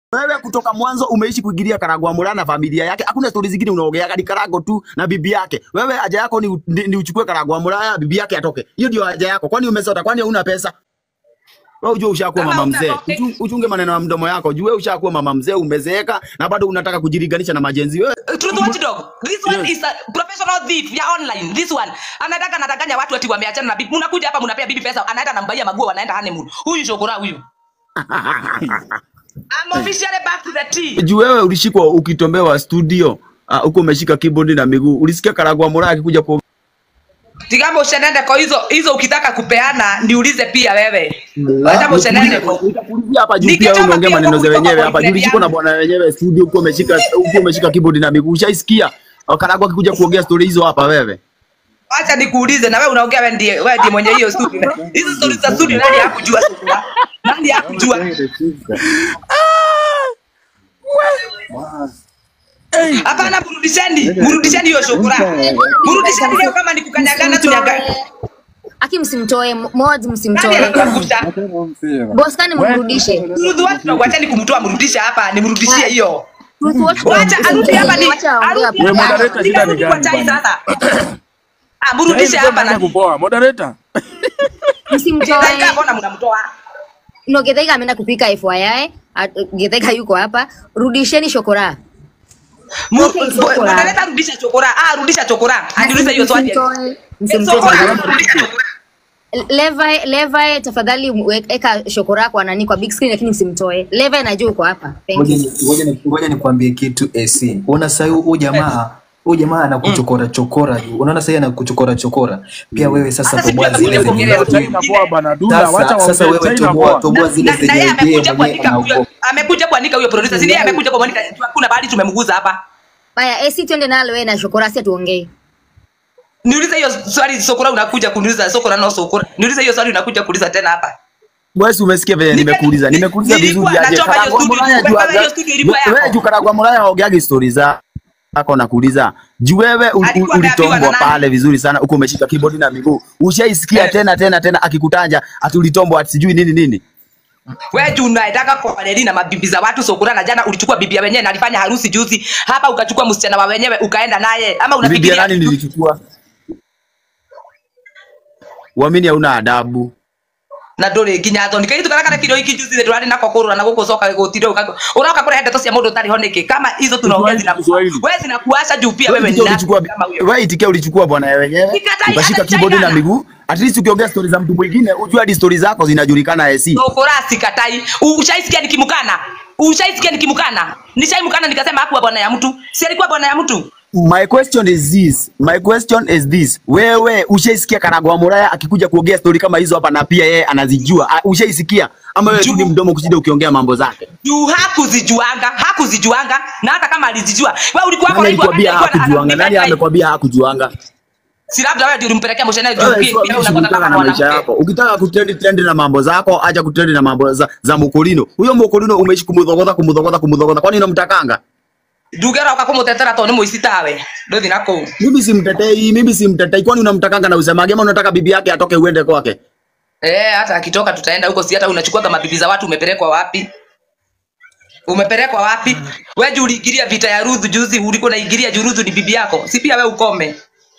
Wewe kutoka mwanzo umeishi kuingilia Karagwa Muraya na familia yake. Hakuna stori zingine unaongeaga ni Karago tu na bibi yake. Wewe haja yako ni, ni, ni uchukue Karagwa Muraya bibi yake atoke. Hiyo ndio haja yako. Kwani umesota? Kwani huna pesa? Wewe ujue ushakuwa Kama mama mzee. utatoke- Uchu- Uchunge maneno ya mdomo yako. Jue ushakuwa mama mzee, umezeeka na bado unataka kujilinganisha na majenzi. Wewe Truth watchdog. This one is a professional thief ya online. This one. Anataka anadanganya watu ati wameachana na bibi. Mnakuja hapa mnapea bibi pesa, anaenda anambaia maguo wanaenda honeymoon. Huyu shokora huyu. I'm officially back to the tea. juu wewe ulishikwa ukitombewa studio ah, huko umeshika keyboard na miguu. Ulisikia Karagwa Muraya akikuja ku Tigamo ushenende kwa hizo hizo ukitaka kupeana niulize pia wewe. Hata ushenende kwa. Nitakuulizia hapa juu pia Nikitoka wewe umeongea pia maneno huko za kutoka wenyewe hapa juu boyfriend ulishikwa na bwana wenyewe studio huko umeshika huko umeshika keyboard na miguu. Ushaisikia Karagwa akikuja kuongea story hizo hapa wewe. Acha nikuulize na wewe unaongea wewe ndiye wewe ndiye mwenye hiyo studio. Hizo stories za studio nani hakujua sasa? Nani hakujua? Hapana, mrudisheni, mrudisheni hiyo shukrani. Mrudisheni leo kama ni kukanyagana tunyaga. Aki msimtoe mod, Nani msimtoe anatafuta? boss, kani mrudishe. Ruth watu na wacheni kumtoa mrudisha hapa, nimrudishie hiyo. Truth watch Wacha arudi hapa ni Wacha aongee arudi hapo. hapa. moderator, shida ni Nikarudi kwa gani chai bwana? sasa. Ah, mrudishe hapa na kupoa moderator Msimtoe. Githaiga mbona mnamtoa? No, Githaiga ameenda kupika FYI. At- Githaiga yuko hapa. Rudisheni shokora. Mu- Okay, chokora. Moderator rudisha chokora. Ah, rudisha chokora. Aniulize hiyo swali. Msimtoe. Msimtoe. Chokora, rudisha chokora. Levi, Levi tafadhali mwe- eka shokora kwa nani kwa big screen lakini msimtoe. Levi najua uko hapa. Thank Ngoja you. ni- ngoja ni- ngoja nikwambie kitu AC. Unaona sasa huyu jamaa huyu jamaa anakuchokora chokora juu. Unaona sasa yeye anakuchokora chokora. Pia wewe sasa Hata toboa sijui zile atakuja zenye kuongelea China poa bana dula wacha sasa, sasa waongee wewe China toboa poa toboa zile Na- na yeye zenye yeye amekuja mwenyewe kuandika huyo anaogopa. amekuja kuandika huyo producer. Si ndiye amekuja kumwandika hakuna bahali tumemguza hapa. Haya, AC twende nalo wewe na shokora si tuongee. Niulize hiyo swali sokora unakuja kuniuliza sokora no sokora. Niulize hiyo swali unakuja kuuliza tena hapa. Wewe si umesikia vile Nika- nimekuuliza. ni- Nimekuuliza nilikuwa vizuri aje. nachoma hiyo Karagwa studio, Muraya juu wewe hiyo aje. studio ilikuwa Wewe yako. juu Karagwa Muraya haongeagi stories za yako nakuuliza. Juu wewe ul- Alikuwa ul- ameambiwa ulitombwa na nani? pale vizuri sana huko umeshika keyboard na miguu. Ushaisikia Eh. tena tena tena akikutaja ati ulitombwa ati sijui nini nini. Wewe juu unataka kuwaleri na mabibi za watu sokora na jana ulichukua bibi ya wenyewe na alifanya harusi juzi. Hapa ukachukua msichana wa wenyewe ukaenda naye ama Ni bibi ya unafikiria nani nilichukua? Uamini hauna adabu. na nduri nginya thoni kai tukara kana kiro iki juzi turari nako kurura na guku coka gutire ukago uroka kure ndeto cia mundu tari honiki kama hizo tunaongea zina Kiswahili. wewe zinakuasha juu pia wewe Wewe ni itikia nani ulichukua kama huyo wewe itikia ulichukua bwana wenyewe. Nikatai, Ukashika hata keyboard na China. miguu. At least ukiongea stories za mtu mwingine ujue hadi stories zako zinajulikana AC. sokora sikatai ushaisikia nikimkana ushaisikia nikimkana nishaimkana nikasema hakuwa bwana ya mtu si alikuwa bwana ya mtu My question is this. My question is this. Wewe ushaisikia Karagwa Muraya akikuja kuongea story kama hizo hapa na pia yeye anazijua. Ah, Ushaisikia? Ama wewe tu ni Juu. mdomo kushinda ukiongea mambo zake? juu hakuzijuanga hakuzijuanga na hata kama alizijua wewe ulikuwa hapo Nani live wakati alikwambia alikuwa ana- hakujuanga? Nani anampiga amekwambia hakujuanga? si labda wewe ndio ulimpelekea mshana juu Wewe pia sio pia unataka shughulika kama na maisha mwanamke yako. Ukitaka kutrend trend na mambo zako, acha kutrend na mambo za, za Mukolino. Huyo Mukolino umeishi kumudhogodha kumudhogodha kumudhogodha. Kwani unamtakanga? ndugera ukakumutetera to ni muici tawe nduthi nako Mimi simtetei, mimi simtetei. Kwani unamtakanga na usemage ama unataka bibi yake atoke uende kwake? Eh, hata akitoka tutaenda huko, si hata unachukua kama bibi za watu umepelekwa wapi? Umepelekwa wapi? Wewe juu uliingilia vita ya Ruth juzi, ulikuwa unaingilia juu Ruth ni bibi yako. Si pia wewe ukome.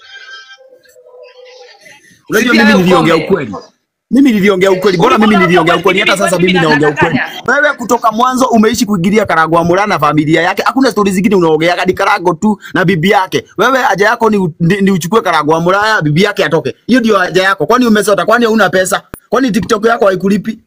Unajua pia mimi wewe niliongea ukome. ukweli. Mimi niliongea ukweli. Bora mimi Ulikuwa niliongea unaongea ukweli. Hata ukweli, sasa mimi mimi naongea ukweli. nadanganya. Wewe kutoka mwanzo umeishi kuingilia Karagwa Muraya na familia yake. Hakuna stories zingine unaongea hadi Karago tu na bibi yake. Wewe haja yako ni, ni, ni uchukue Karagwa Muraya bibi yake atoke. Hiyo ndio haja yako. Kwani umesota? Kwani huna pesa? Kwani TikTok yako haikulipi?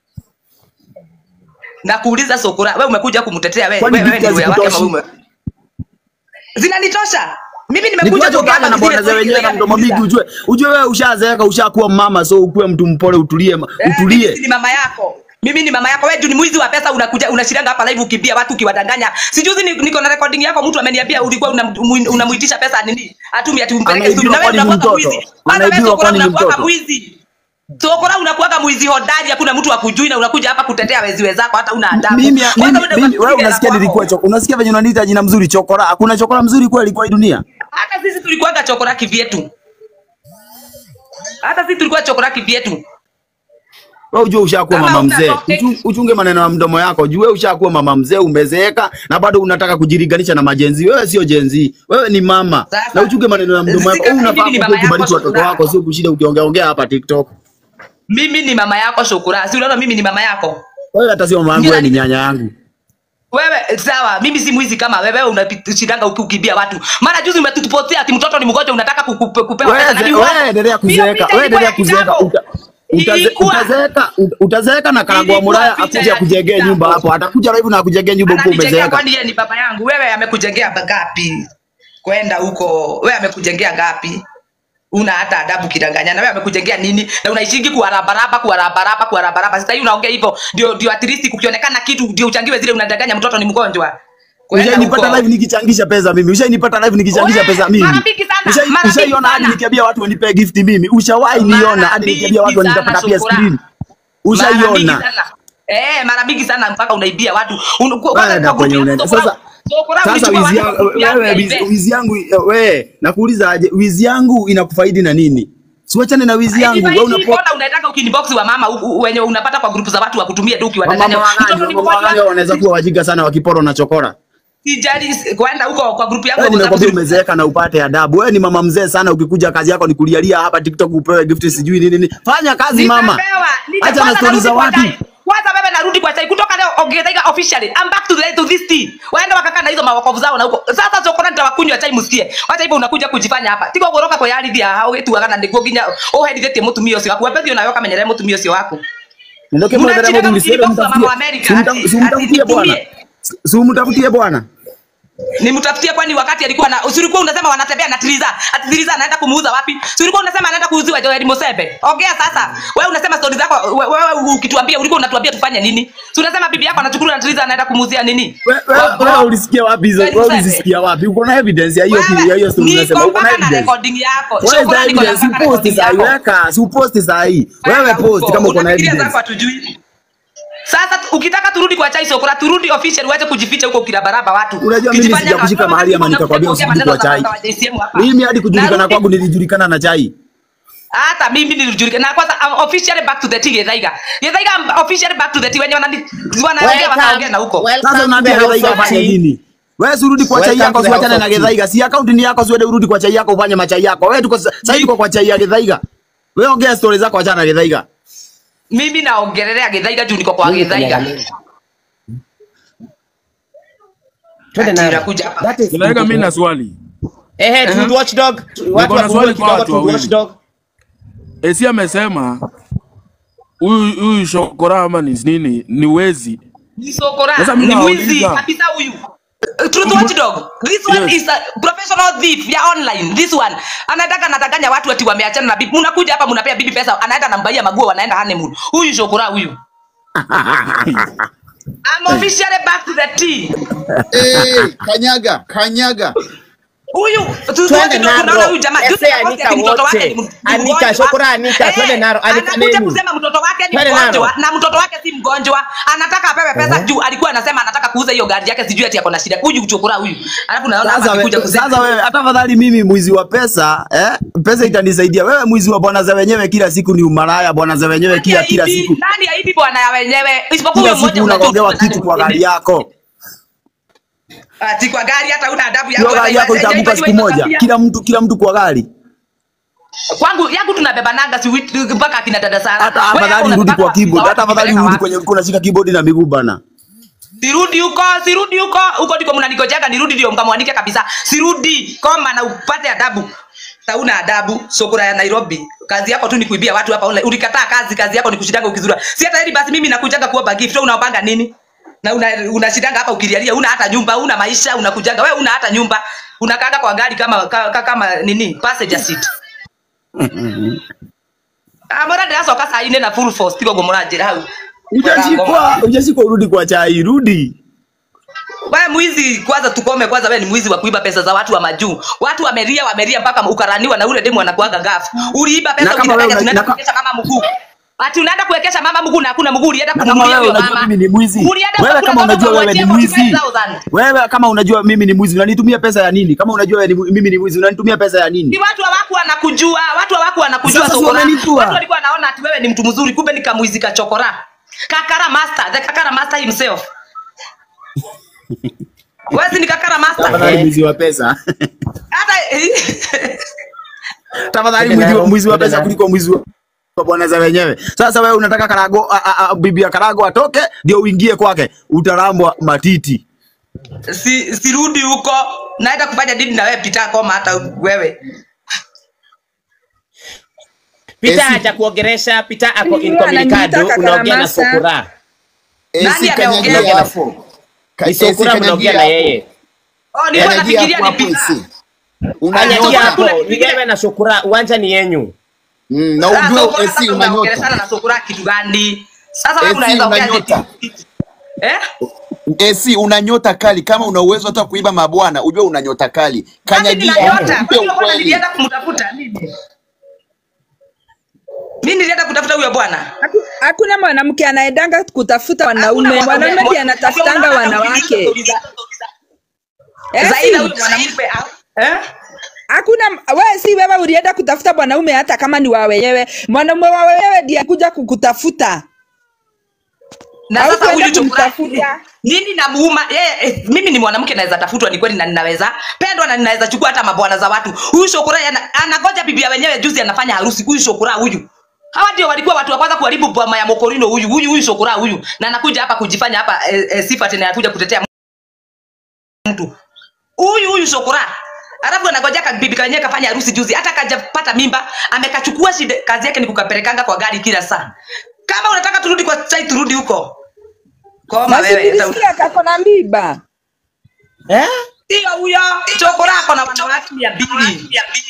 Na kuuliza Sokora, wewe umekuja kumtetea wewe. Kwani Wewe wewe vita ni wewe wake hazikutoshi? ama wewe? Zinanitosha. Mimi nimekuja Nikuache kuongea ukaka na zile bwana za stories wenyewe na za mdomo mingi kuuliza. ujue. Ujue wewe ushazeeka ushakuwa mama so ukuwe mtu mpole utulie Eh, mimi utulie. si ni mama yako. Mimi ni mama yako. Wewe juu ni mwizi wa pesa unakuja unashiranga hapa live ukimbia watu ukiwadanganya. Sijuzi ni- niko na recording yako mtu ameniambia ulikuwa unam- unamuitisha pesa nini? Atumi ati umpeleke Anaibiwa studio. Na wewe kwani ni unakuwa mtoto? mwizi. Hata wewe Anaibiwa Sokora kwani ni unakuwa mtoto? mwizi. Sokora unakuwa mwizi hodari, hakuna mtu akujui na unakuja hapa kutetea wezi wenzako hata una adabu. Mimi Kwanza mimi uende mimi wewe ukapige na unasikia kwako. nilikuwa choko. Unasikia venye unaniita jina mzuri chokora. Hakuna chokora mzuri kweli kwa hii dunia. Hata sisi tulikuwaga chokora kivyetu. Hata sisi tulikuwa chokora kivyetu. Wewe ujue ushakuwa Kama mama una mzee. topic- Uchu- Uchunge maneno ya mdomo yako. Jue ushakuwa mama mzee, umezeeka na bado unataka kujilinganisha na majenzi. Wewe sio jenzi. Wewe ni mama. Sasa, Na uchunge maneno ya mdomo yako. sika- Wewe unafaa mimi ni mama kubariki yako, watoto Shukura. wako, sio kushinda ukiongea ongea hapa TikTok. mimi ni mama yako shukura si unaona mimi ni mama yako Wewe hata sio mama yangu, wewe ni nyanya yangu. wewe sawa mimi si mwizi kama wewe unashindanga ukikimbia watu mara juzi umetupotea ati mtoto ni mgonjwa unataka kukupe- kupewa pesa na Wewe ni wewe wapi? endelea Hiyo kuzeeka. picha Wewe ilikuwa endelea ya kuzeeka. kitambo. Uta- utaze- Ilikuwa. Utazeeka ut- utazeeka na karagwa Ilikuwa Muraya picha akuje ya akujengee kitambo. nyumba hapo. Atakuja live na akujengee nyumba huko ananijengea umezeeka. kwani yeye ni baba yangu wewe amekujengea ngapi kwenda huko wewe amekujengea ngapi una hata adabu kidanganyana wewe amekujengea nini na unaishingi kuwarabaraba kuwarabaraba kuwarabaraba sasa hii unaongea hivyo ndio ndio at least kukionekana kitu ndio uchangiwe zile unadanganya mtoto ni mgonjwa Kwenda Ushainipata huko. live nikichangisha pesa mimi. Ushainipata live nikichangisha Wewe, pesa mimi. mara mingi sana, Ushai- mara mingi Ushaiona hadi sana. nikiambia watu wanipe gift mimi. Ushawahi niona hadi nikiambia watu mingi wanitapata sana, pia Shukura. screen. Mara mingi Ushaiona. sana. Eh, mara mingi sana mpaka unaibia watu. Un- kwa- Wewe kwanza na kwa kwenye group unaenda. yako, Sasa Sokora sasa ulichukua wizi watu yangu kwa group yako wewe ya wizi- event. wizi yangu wewe nakuuliza aje wizi yangu inakufaidi na nini? Siwachane na wizi yangu. Wewe Hivi unapo mbona unataka ukinibox wa mama u- u- wenye unapata kwa grupu za watu wakutumie tu ukiwadanganya. Wamama Mtoto wagani, ni wamama wagani mgonjwa. wanaweza kuwa wajinga sana wakiporo na chokora. Sijali kwenda huko kwa grupu yako Wewe kwa nimekwambia sababu- umezeeka na upate adabu. Wewe ni mama mzee sana, ukikuja kazi yako ni kulialia hapa TikTok upewe gift sijui nini nini. Fanya kazi mama. Nitapewa, nita- Acha na kwanza stori za narudi kwa watu. chai. Kwanza baba narudi kwa chai kutoka leo ongezeka officially. I'm back to the to this tea. Waenda wakakaa na hizo mawakovu zao na huko. Sasa sokona nitawakunywa chai msikie. Wacha hivyo unakuja kujifanya hapa. Tiko goroka kwa yari dia hao wetu wakana ndiko ginya. Oh hedi vete mutumio sio wako. Wewe unayo kama nyere mutumio sio wako. Ndio Unacheka kama ndio mkini box wa mama wa America, ati- Si umtafutie ati bwana. nitumie. Si umtafutie bwana. Nimtafutie kwani wakati alikuwa na usilikuwa unasema wanatembea na Triza. Ati Triza anaenda kumuuza wapi? Si ulikuwa unasema anaenda kuuziwa Joel Mosebe. Ongea sasa. Wewe unasema stories zako we- wewe ukituambia ulikuwa unatuambia tufanye nini? Si unasema bibi yako anachukua na Triza anaenda kumuuzia nini? Wewe wewe- wewe ulisikia wapi hizo? Joel Wewe Mosebe. ulisikia wapi? Uko na evidence ya hiyo Wewe, ya hiyo story unasema. niko Uko na mpaka na evidence. recording yako. Wewe Sio za kuna niko na evidence mpaka uposti recording saa hii, yako. weka, si uposti saa hii. Wewe post kama uko na Unafikiria evidence. zako hatujui. Sasa tu- ukitaka turudi kwa chai sokora, turudi official, uache kujificha huko kirabaraba watu. Unajua mimi Ukijifanya sijakushika kama- mahali ama nikakwambia unakuja usirudi kwa maneno za chai. watu wa JCM hapa. Mimi hadi kujulikana Narudi- kwangu nilijulikana na chai. hata mimi nilijulikana na kwanza I'm officially back to the tea Githaiga. Githaiga I'm officially back to the tea wenye wanani wanaongea wakaongea na huko. Sasa unaambia Githaiga ufanye nini? Wewe si urudi kwa chai Welcome yako to the usiwachane house na of tea. Githaiga. Si account ni yako usiende urudi kwa chai yako ufanye machai yako. Wewe tuko sasa hivi tuko kwa chai ya Githaiga. Wewe ongea stories zako achana na Githaiga. Mimi naongelelea Githaiga juu niko kwa Githaiga. Twende Ati nalo. inakuja hapa. That is Kinaweka mimi na swali. Ehe, Truth Watchdog. Watu na wa swali Google kwa kidogo watu Truth wawili. Watchdog. Esi amesema huyu huyu shokora ama ni nini ni wezi. Ni sokora, Sasa mimi ni mwizi nauliza. kabisa huyu. Uh, Truth Watchdog. This one Yes. is a professional thief ya online. This one. Anataka nataganya watu ati wameachana na bibi. Mnakuja hapa mnapea bibi pesa, anaenda anambaia maguo wanaenda honeymoon. Huyu shokora huyu. I'm officially back to the tea. Eh, kanyaga kanyaga Huyu Truth Twende Watchdog tunaona naro. huyu jamaa. Ese Juzi anaposti Anika ati mtoto wake wote. ni m- ni Anika, mgonjwa. Shokora Anika, Eh, twende naro. Anika Anakuja nini? kusema mtoto wake ni Twende mgonjwa naro. na mtoto wake si mgonjwa. Anataka apewe pesa juu alikuwa anasema anataka kuuza hiyo gari yake sijui ati ako na shida. Huyu kuchokora huyu. Alafu naona hapa Sasa akikuja wewe, kusema sasa wewe hata afadhali mimi mwizi wa pesa eh, pesa itanisaidia. Wewe mwizi wa bwana za wenyewe kila siku ni umalaya, bwana za wenyewe kila kila Nani siku. Nani aibi bwana ya wenyewe? Isipokuwa Kila huyo mmoja siku unajua unagongewa nani kitu kwa mwingine. gari yako. Ati kwa gari hata una adabu Hiyo yako. gari hata yako iba- itaanguka iba- siku iba- moja. iba- Kila mtu kila mtu kwa gari. Kwangu yangu tunabeba nanga si wit- mpaka akina dada Sara. Hata Wewe afadhali unataka urudi kwa watu keyboard. wa Hata watu afadhali kupeleka urudi wapi? kwenye ulikuwa unashika keyboard na miguu bana. Sirudi huko, sirudi huko. Huko ndiko mnanigojeka nirudi ndio mkamwanike kabisa. Sirudi. Koma na upate adabu. Hauna adabu, sokora ya Nairobi. Kazi yako tu ni kuibia watu hapa online. Ulikataa kazi, kazi yako ni kushindanga ukizura. Si hata hili basi mimi nakujanga kuomba gift, wewe unapanga nini? Na una unashindanga hapa ukilialia, una hata nyumba, una maisha, unakujanga. Wewe una hata nyumba. Unakanga kwa gari kama ka, ka, kama nini? Passenger seat. Amora ndaso kasa ine na full force tigo gomorajira hau. Hujashikwa, hujashikwa urudi kwa chai, rudi. Wewe mwizi kwanza, tukome kwanza. Wewe ni mwizi wa kuiba pesa za watu wa majuu. Watu wameria wameria mpaka ukaraniwa na ule demu anakuaga gafu. Uliiba Na pesa kama ukidanganya wewe una- tunaenda na ka- kuonyesha kama mkuu. ati unaenda kuwekesha mama mguu na hakuna mguu ulienda Na kama kununulia wewe huyo unajua mama mimi ni mwizi, ulienda wewe kula kama mama unajua wewe ni ukamwachia mwizi, 45,000 wewe kama unajua mimi ni mwizi, unanitumia pesa ya nini? Kama unajua wewe ni, mimi ni mwizi, unanitumia pesa ya ni nini? watu hawaku wanakujua watu hawaku wanakujua Sasa si sokora wamenijua. watu walikuwa wanaona ati wewe ni mtu mzuri kumbe ni kamwizi kachokora kakara master the kakara master himself wezi ni kakara master Tafadhali mwizi wa pesa, hata tafadhali mwizi wa mwizi wa pesa kuliko mwizi wa wa bwana za wenyewe. Sasa wewe unataka Karago, a, a, a, bibi ya Karago atoke ndio uingie kwake, utarambwa matiti. si sirudi huko naenda kufanya dini na wewe pita koma hata wewe Pita Esi- acha kuongeresha, Pita ako Huyu incommunicado, ananiita unaongea na Karamasa. Sokora. Nani Esi ameongea? kanyagia hapo. Ka- Ni Esi Sokora mnaongea kanyagia na hapo. yeye. oh nilikuwa Kanyagia nafikiria hapo ni hapo pita Esi. Kanyagia Unanyota. hapo, Hakuna ni wewe na Sokora, uwanja ni yenyu. Mm, na Sasa ujue Sokora Esi sasa unaongeleshana unanyota. na sokora kitu gani sasa wewe Esi unaweza ongea unanyota. eti- eh Esi unanyota kali kama una uwezo hata kuiba mabwana ujue unanyota kali. Basi Kanyagia ninanyota. hapo. Kwa Mpe hiyo bwana ukweli. nilienda kumtafuta mimi. Mimi nilienda kutafuta huyo bwana. Haku- Hakuna mwanamke anaendanga kutafuta Hakuna wanaume. mwanaume- Mwanaume ndiye mwa- anatafutanga unaona wanawake. stori za- Eh, Zaidi si. huyo mwanamke au- eh? Hakuna wewe, si wewe ulienda kutafuta mwanaume, hata kama ni wa wenyewe. Mwanaume wa wenyewe ndiye kuja kukutafuta. Na Au sasa kwenda huyu chokora kumtafuta. nini namuuma yeye eh, mimi ni mwanamke naweza tafutwa ni kweli na ninaweza pendwa na ninaweza chukua hata mabwana za watu huyu shokora yana- anangoja bibi ya wenyewe juzi anafanya harusi huyu shokora huyu hawa ndio walikuwa watu wa kwanza kuharibu boma ya mokorino huyu huyu huyu shokora huyu na anakuja hapa kujifanya hapa eh, eh, sifa tena anakuja kutetea mtu huyu huyu shokora alafu anangoja ka bibi kanyewe kafanya harusi juzi hata kajapata mimba amekachukua shida kazi yake ni kukapelekanga kwa gari kila saa kama unataka turudi kwa chai turudi huko koma Na wewe hata- sikilisikia kako na mimba. Eh? Sio huyo chokora ako na wanawake mia mbili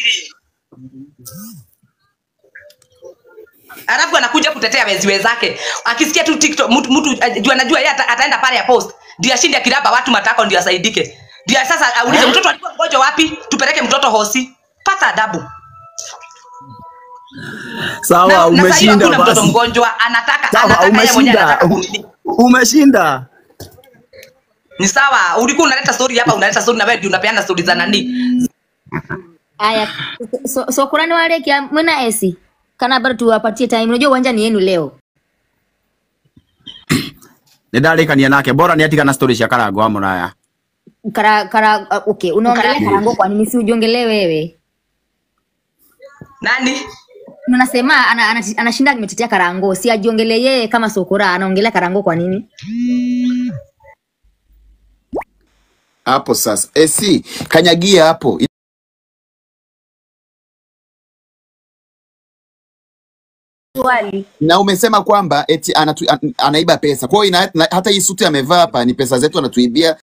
alafu anakuja kutetea wezi wenzake akisikia tu tiktok mtu mtu uh, juu anajua yeye ata, ataenda pale ya post ndio ashinde akiraba watu matako ndio asaidike ndio sasa aulize mtoto alikuwa mgonjwa wapi tupeleke mtoto hosi pata adabu Sawa, na, na sasa hiyo umeshinda hakuna mtoto basi. mgonjwa anataka Sawa, anataka yeye mwenyewe umeshinda. anataka kunini Umeshinda. ni sawa ulikuwa unaleta story hapa unaleta story na wewe ndio unapeana story za nani Aya, so, so kurani wale kia mwena esi kana bado tuwapatie time. Unajua uwanja ni yenu leo. Nĩndarĩkania nake bora nĩatiga na story cia Karago wa Mũraya. Kara, kara, uh, okay, unaongelea karango kwa nini si ujiongelee wewe? nani Unasema ana, ana, anashinda ametetea karango, si ajiongelee yeye kama sokora, anaongelea karango kwa nini? Hapo sasa. Esi kanyagia hapo. Swali. na umesema kwamba eti anatu, an, anaiba pesa. Kwa hiyo ina- na- hata hii suti amevaa hapa ni pesa zetu anatuibia,